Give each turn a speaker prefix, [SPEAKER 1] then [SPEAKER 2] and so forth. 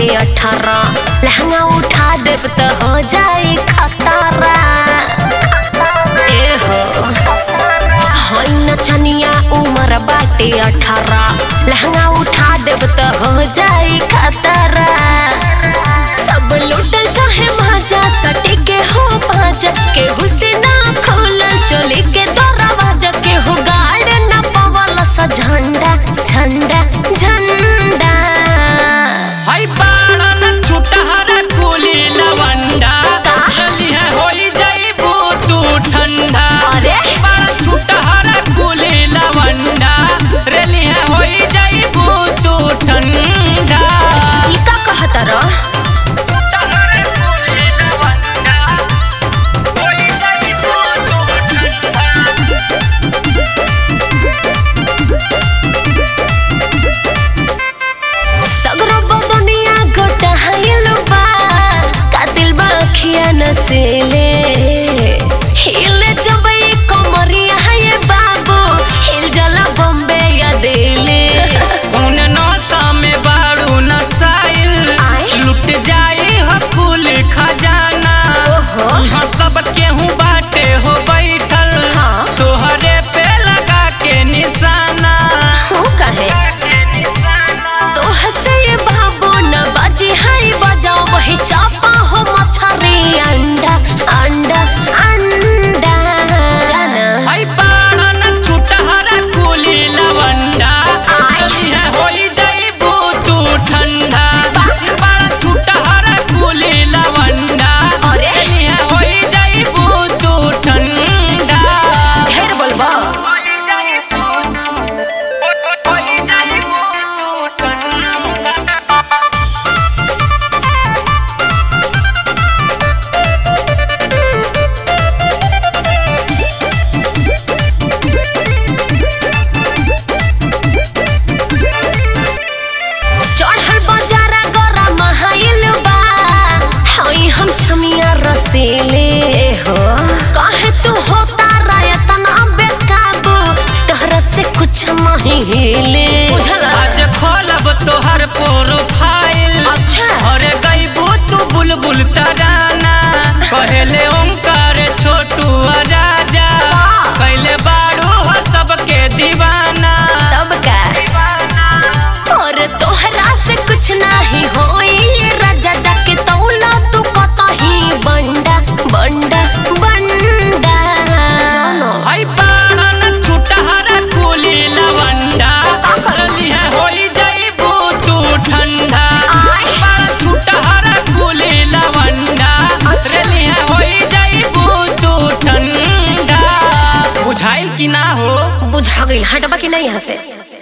[SPEAKER 1] बाटे अठारह लहंगा उठा देब तो हो जाई खतरा ए हो होई नचनिया उम्र बाटे अठारह लहंगा उठा देब तो हो जाई खतरा सब लुटल चाहे माजा सटे के हो बाजा के हुसना खोलल चोली के दरवाजा के हो गाड़ न पवल सा झंडा झंडा झंडा
[SPEAKER 2] हई बाणन छुटहर कुली लवंडा
[SPEAKER 1] का?
[SPEAKER 2] जली है होई जाइबू तू ठंडा
[SPEAKER 1] अरे?
[SPEAKER 2] बाण छुटहर कुली लवंडा रेली है होई जाइबू तू ठंडा
[SPEAKER 1] ई का कहत रह
[SPEAKER 2] छुटहर कुली लवंडा होई जाइबू तू ठंडा
[SPEAKER 1] सगरो बदनिया गोटा हाइल बा कातिल बा अखिया नसेले हिले जबई कमरिया है बाबू हिल जला बॉम्बे या दिल्ली
[SPEAKER 2] कौन नौसा में बारू नसाइल
[SPEAKER 1] आय?
[SPEAKER 2] लुट जाई ह कुल खजाना
[SPEAKER 1] ओहो।
[SPEAKER 2] यहाँ सब केहू बाटे हो बैठल
[SPEAKER 1] हाँ।
[SPEAKER 2] तोहरे पे लगा के निशाना
[SPEAKER 1] हूँ कहे तो हसे ये बाबू न बाजी हाय बजाओ वही चापा हो मछरी अंडा अंडा अंडा जाना
[SPEAKER 2] हई बाणन छुटहरा कुली लवंडा
[SPEAKER 1] आय?
[SPEAKER 2] चली है होई जाइबू तू ठंडा बाण छुटहरा कुली लवंडा
[SPEAKER 1] अरे?
[SPEAKER 2] चली है होई जाइबू तू ठंडा
[SPEAKER 1] ढेर बोलबा चढ़ल बजारा गरा महाइल बा हई हम छमिया रसीले हो कहे तू होता रायतन अबे काबू तोहरा से कुछ महिले बुझल
[SPEAKER 2] आज खोलब तोहर प्रोफाइल
[SPEAKER 1] अच्छा।
[SPEAKER 2] अरे गईबू तू बुलबुल तराना पहले ओंकार छोटू आ राजा
[SPEAKER 1] वाह।
[SPEAKER 2] पहले बारू हो सबके दीवाना
[SPEAKER 1] तब का और तोहरा से कुछ नहीं होई राजा जाके तौला तू कतही बंडा बंडा बंडा
[SPEAKER 2] हई बाणन छुटहरा कुली लवंडा
[SPEAKER 1] का करी?
[SPEAKER 2] चली है होई जाइबू तू ठंडा
[SPEAKER 1] आय?
[SPEAKER 2] बाण छुटहरा कुली लवंडा
[SPEAKER 1] अच्छा।
[SPEAKER 2] चली है होई जाइबू तू ठंडा बुझाइल कि ना हो
[SPEAKER 1] बुझा गई हटबा कि नहीं यहाँ से